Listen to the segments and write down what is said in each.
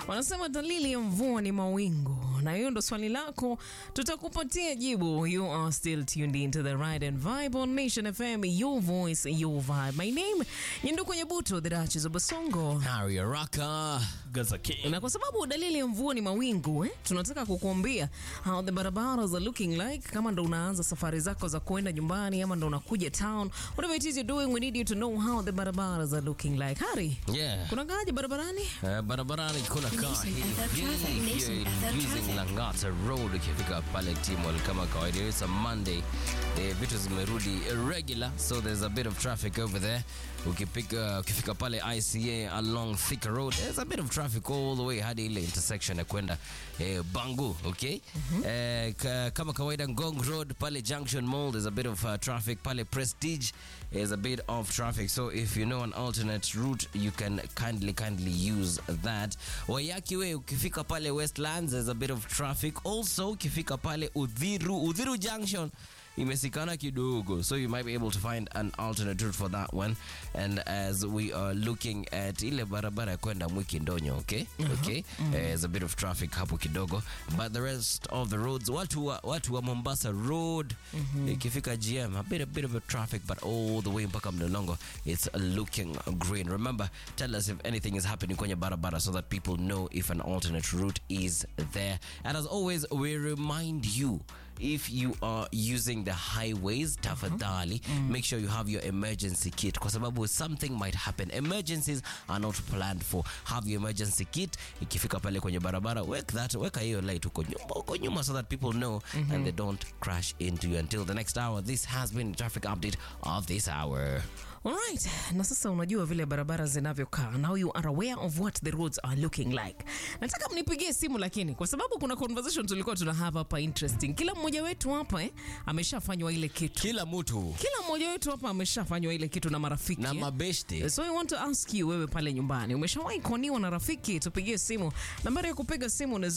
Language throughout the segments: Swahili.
Wanasema dalili ya mvua ni mawingu, na hiyo ndo swali lako, tutakupatia jibu. You are still tuned into the Ride and Vibe on Nation FM, your voice, your vibe. My name Nyendu kwenye buto, the Duchess of Basongo. Harry Araka. Gaza King. Na kwa sababu dalili ya mvua ni mawingu eh, tunataka kukuambia how the barabaras are looking like. Kama ndo unaanza safari zako za kuenda nyumbani ama ndo unakuja town, whatever it is you're doing, we need you to know how the barabaras are looking like. Hari, Yeah. kuna gaje barabarani? Eh, barabarani kuna kaa Nation hii FM hii traffic, hiyo Nation FM using traffic. Langata Road ukifika pale Timol kama kawaida. It's a Monday. Eh, vitu zimerudi regular so there's a bit of traffic over there. Ukipika ukifika pale ICA along Thika Road there's a bit of traffic all the way hadi ile intersection ya kwenda eh, Bangu, okay? Eh, ka, kama kawaida Ngong Road pale Junction Mall there's a bit of uh, traffic pale Prestige there's a bit of traffic so if you know an alternate route you can kindly kindly use that Wayaki way ukifika pale Westlands there's a bit of traffic also ukifika pale Udhiru Udhiru Junction imesikana kidogo so you might be able to find an alternate route for that one and as we are looking at ile barabara ya kwenda mwiki ndonyo okay okay Eh, there's a bit of traffic hapo kidogo but the rest of the roads watu wa, watu wa mombasa road ikifika gm a bit, a bit of a traffic but all the way mpaka mlolongo it's looking green remember tell us if anything is happening kwenye barabara so that people know if an alternate route is there and as always we remind you if you are using the highways tafadhali make sure you have your emergency kit kwa sababu something might happen emergencies are not planned for have your emergency kit ikifika pale kwenye barabara weka that weka hiyo light huko nyuma huko nyuma so that people know and they don't crash into you until the next hour this has been traffic update of this hour Alright, na sasa unajua vile barabara zinavyokaa. Now you are aware of what the roads are looking like. Nataka mnipigie simu lakini kwa sababu kuna conversation tulikuwa tuna have hapa interesting. Kila mmoja wetu hapa eh, ameshafanywa ile kitu. kila mtu Kila mmoja wetu hapa ameshafanywa ile kitu na marafiki. na eh. mabeshte So I want to ask you wewe pale nyumbani umeshawahi kuoniwa na rafiki? Tupigie simu. Nambari ya kupiga simu ni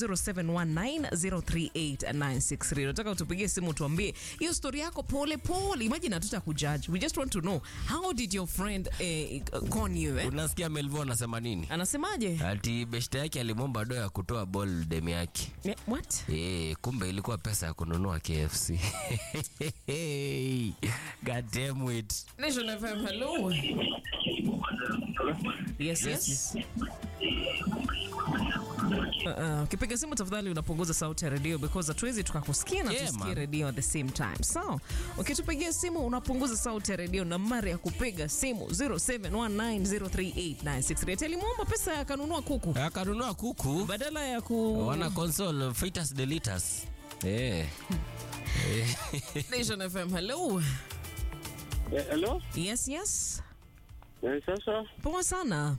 0719038963. Nataka utupigie simu tuambie hiyo story yako pole pole. Imagine hatuta kujudge. We just want to know how did your friend eh, con you eh? unasikia melvo anasema nini Anasemaje? ati beshte yake alimwomba do ya kutoa ball dem yake Eh, What? Eh, kumbe ilikuwa pesa ya kununua KFC. God damn it. Nation FM, hello. Yes, yes. Uh, uh, ukipiga simu tafadhali unapunguza sauti ya redio because hatuwezi tukakusikia na Yeah, tusikie man. redio at the same time. So, ukitupigia simu unapunguza sauti ya redio. Nambari ya kupiga simu 0719038963. Alimwomba pesa akanunua kuku Akanunua kuku badala ya ku wana console fritas delitas. Eh. Nation FM, hello. Eh, Hello? Yes, yes. Eh, Sasa Poa sana.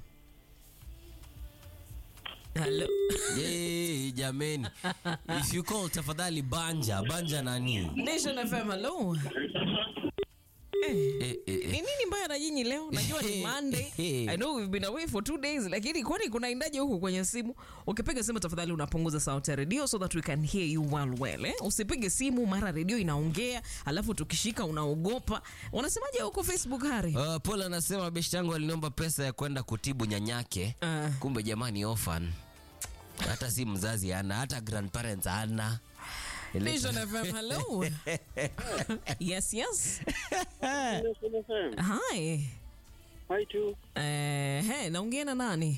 Hello. Yay, jameni. If you call tafadhali banja, banja nani? Nation FM, hello. Eh, eh, Ni eh. nini mbaya na nyinyi leo? Najua ni Monday. I know we've been away for two days, lakini kwani kunaendaje huku kwenye simu? Ukipiga simu tafadhali unapunguza sauti ya redio so that we can hear you well well. Eh? Usipige simu mara redio inaongea, alafu tukishika unaogopa. Wanasemaje huko Facebook Hari? Uh, Paul anasema beshte yangu aliniomba pesa ya kwenda kutibu nyanyake. Ah. Kumbe jamani orphan. Hata si mzazi ana, hata grandparents ana. Nation FM, hello. yes, yes. Nation FM. Hi. Hi tu. Eh, hey, naongea na nani?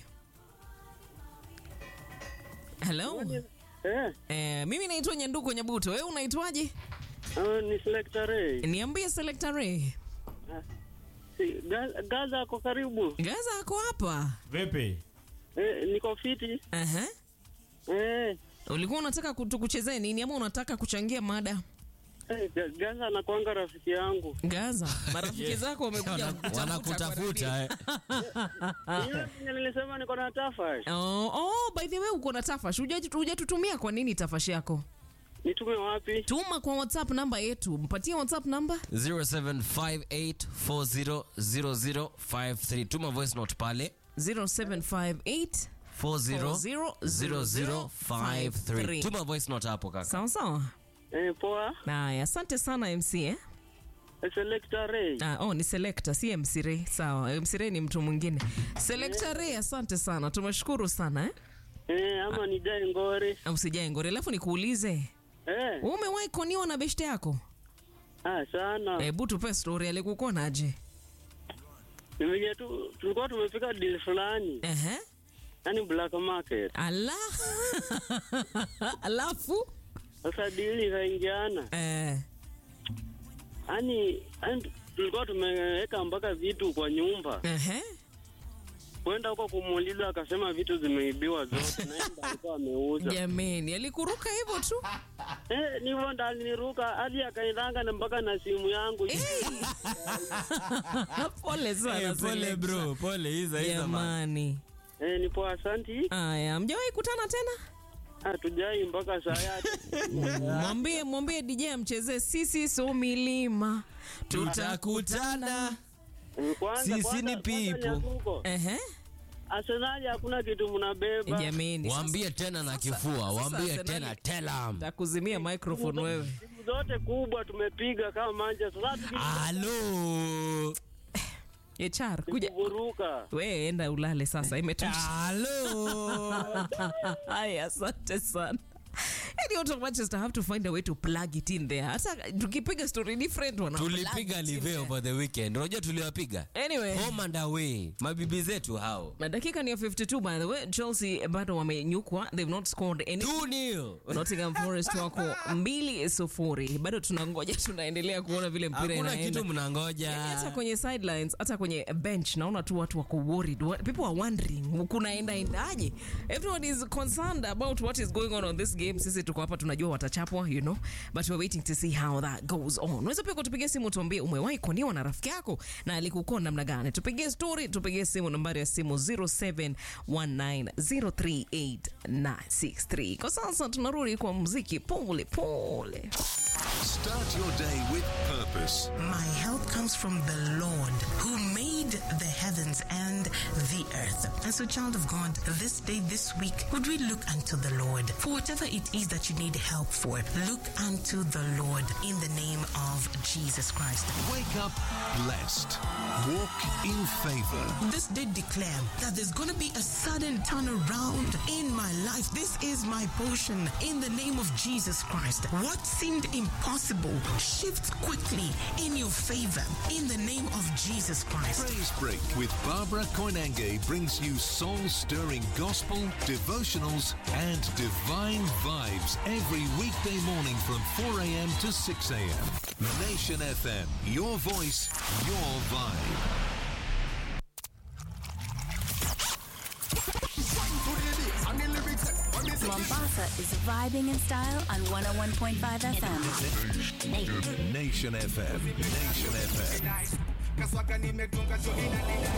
Hello. Eh, Eh, mimi naitwa Nyanduko Nyabuto. Wewe unaitwaje? ah, ni Selector Ray. Niambie Selector Ray. Si, Ga- Gaza ako karibu. Gaza ako hapa. Vipi? Eh, niko fiti. Aha. Eh, Ulikuwa unataka kutu- kuchezea nini ama unataka kuchangia mada? eh, Ga- Gaza anakuanga rafiki yangu. Gaza, marafiki zako wamekuja kukutafuta Wanakutafuta eh. Ile yenye nilisema niko na tafash. kwa redio. Oh, oh, by the way uko na tafash. Hujaji- Hujatutumia kwa nini tafash yako? Nitume wapi? Tuma kwa WhatsApp namba yetu. Mpatie WhatsApp namba. 0758400053 tuma voice note pale 0758 400053 tuma voice note hapo kaka Sawa sawa. Eh, poa. Haya, asante sana MC eh? Eh, Selector Ray. Ah, oh, ni selector si MC Ray. Sawa, MC Ray ni mtu mwingine. Selector Ray, asante sana, tumeshukuru sana eh? Eh, ama ni Jai Ngore. Usijae ngori, alafu nikuulize, Eh, umewahi koniwa na beshte yako? ah, sana. Hebu tupe story, alikukonaje? Ni venye tu tulikuwa tumefika deal fulani, Ehe. yani black market. Ala. alafu Sasa deal ikaingiana. eh, Yani, yani tulikuwa tumeweka mpaka vitu kwa nyumba. ehe. Kwenda huko kumuuliza akasema vitu zimeibiwa zote na yeye ndo alikuwa ameuza. Jameni, alikuruka hivyo tu. Eh, nivyo ndo aliniruka hadi akaendanga na mpaka na simu yangu. Pole sana. Eh, pole Selecta. bro, pole hiza hiza man. Jamani. Eh, nipo asanti. Aya, mjawahi kutana tena? Hatujai mpaka saa yati. Mwambie mwambie DJ amchezee sisi so milima. Tutakutana. Kwanza Sisi kwanza- ni kwanza people. Nyakuko. Ehe. Arsenali hakuna kitu mnabeba. Jameni. Waambie tena na kifua, waambie sasa tena nani- tell 'em. Takuzimia microphone wewe. Timu zote kubwa tumepiga kama Manchester. Sasa Halo. HR, kuja. tukivuruka. We enda ulale sasa, imetosha. Halo. Haya, asante sana. Any out of Manchester have to find a way to plug it in there. Hata tukipiga story different wana Tulipiga plug it in live there. over the weekend. Unajua tuliwapiga? Anyway. Home and away. Mabibi zetu hao. Na dakika ni ya 52 by the way. Chelsea bado wamenyukwa. They've not scored any 2-0. Nottingham Forest wako mbili sufuri. Bado tunangoja, tunaendelea kuona vile mpira Hakuna inaenda. kitu mnangoja. Yaani hata kwenye sidelines hata kwenye bench naona tu watu wako worried Wa- people are wondering kunaenda endaje everyone is concerned about what is going on on this game sisi tuko hapa tunajua watachapwa you know but we're waiting to see how that goes on unaweza pia kutupigia simu tuambie umewahi koniwa na rafiki yako na alikukona namna gani tupigie story tupigie simu nambari ya simu 0719038963 kwa sasa tunarudi kwa muziki pole pole Start your day with purpose. My help comes from the Lord who made the heavens and the earth. And so, child of God, this day, this week, would we look unto the Lord for whatever it is that you need help for? Look unto the Lord in the name of Jesus Christ. Wake up blessed. Walk in favor. This day declare that there's going to be a sudden turnaround in my life. This is my portion in the name of Jesus Christ. What seemed impossible shifts quickly in your favor in the name of Jesus Christ. Praise Break with Barbara Koinange brings you soul-stirring gospel, devotionals, and divine vibes every weekday morning from 4 a.m. to 6 a.m. Nation FM, your voice, your vibe. Mombasa is vibing in style on 101.5 FM. Nation FM, Nation FM. kaswaka nimetunga jo inanina